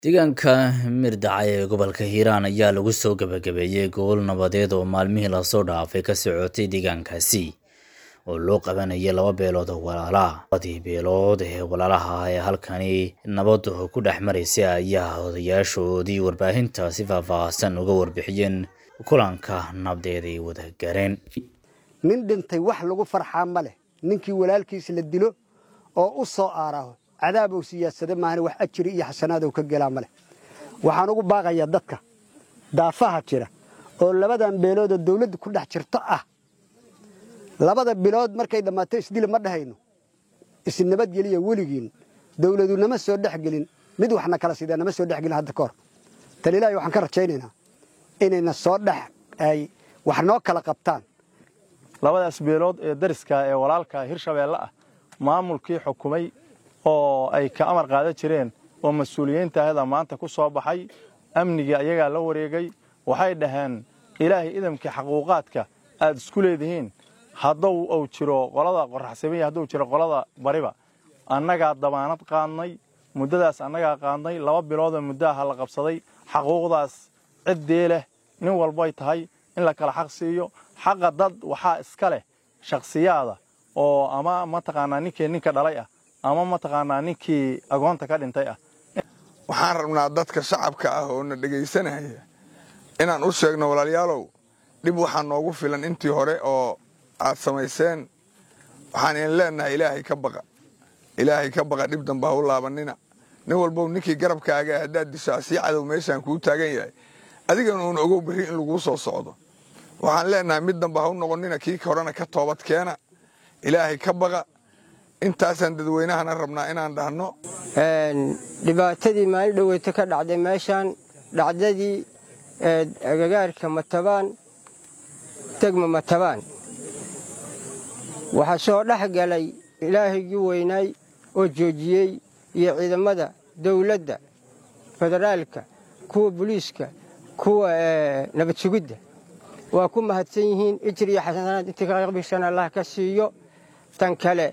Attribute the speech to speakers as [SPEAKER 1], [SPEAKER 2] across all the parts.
[SPEAKER 1] deegaanka mirdacay ee gobolka hiiraan ayaa lagu soo gabagabeeyey gobol nabadeed oo maalmihii lasoo dhaafay ka socotay deegaankaasi oo loo qabanayay laba beelood oo walaala labadii beelood ee walaalaha ee halkani nabadu ku dhex maraysay ayaa odayaashoodii warbaahinta si faahfaahsan uga warbixiyeen kulanka nabdeed ay wada gareen
[SPEAKER 2] nin dhintay wax lagu farxaa ma leh ninkii walaalkiis la dilo oo u soo aaraho cadaabow siyaasada maahane wax ajiri iyo xasanaadow ka gelaa ma leh waxaan ugu baaqayaa dadka daafaha jira oo labadan beeloodoo dawladda ku dhex jirto ah labada bilood markay dhammaato isdila ma dhahayno isnabadgeliya weligiin dawladu nama soo dhexgelin mid waxna kala sidee nama soo dhexgelin hadda ka hor tan ilaahay waxaan ka rajaynaynaa inayna soo dhex ay wax noo kala qabtaan
[SPEAKER 3] labadaas beelood ee dariska ee walaalka hirshabeelle ah maamulkii xukumay oo ay ka amar qaadan jireen oo mas-uuliyiinta ahda maanta ku soo baxay amnigii ayagaa la wareegay waxay dhaheen ilaahay idamkii xaquuqaadka aad isku leedihiin hadduu uu jiro qolada qoraxsamiya hadduu jiro qolada bariba annagaa damaanad qaadnay muddadaas annagaa qaadnay laba biloodoo muddaha la qabsaday xaquuqdaas ciddii leh nin walbay tahay in la kala xaq siiyo xaqa dad waxaa iska leh shakhsiyaada oo ama mataqaanaa ninkii ninka dhalay ah ama mataqaanaa ninkii agoonta ka dhintay ah
[SPEAKER 4] waxaan rabnaa dadka shacabka ah oo na dhegaysanaya inaan u sheegno walaalayaalow dhib waxaa noogu filan intii hore oo aad samayseen waxaan idin leennahay ilaahay ka baqa ilaahay ka baqa dhib damba ha u laabanina nin walbow ninkii garabkaaga haddaad dishaa sii cadow meeshaan kuu taagan yahay adigana uun ogow berri in laguu soo socdo waxaan leennahay mid damba ha u noqonnina kii horena ka toobad keena ilaahay ka baqa intaasaan dadweynahana rabnaa inaan dhahno
[SPEAKER 5] dhibaatadii maalin dhoweyta ka dhacday meeshaan dhacdadii agagaarka matabaan degma matabaan waxaa soo dhex galay ilaahigii weynaay oo joojiyey iyo ciidamada dawladda federaalka kuwa buliiska kuwa nabad sugidda waa ku mahadsan yihiin ijir iyo xasanaad intii ka qaybishan allah ka siiyo tan kale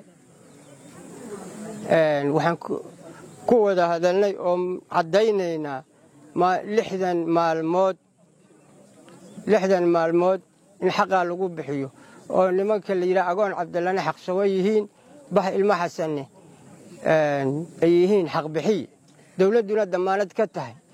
[SPEAKER 5] waxaan ku wada hadalnay oo caddaynaynaa lixdan maalmood lixdan maalmood in xaqaa lagu bixiyo oo nimanka la yidhaha agoon cabdallane xaqsawo yihiin bax ilmo xasanne ay yihiin xaqbixiy dawladduna dammaanad ka tahay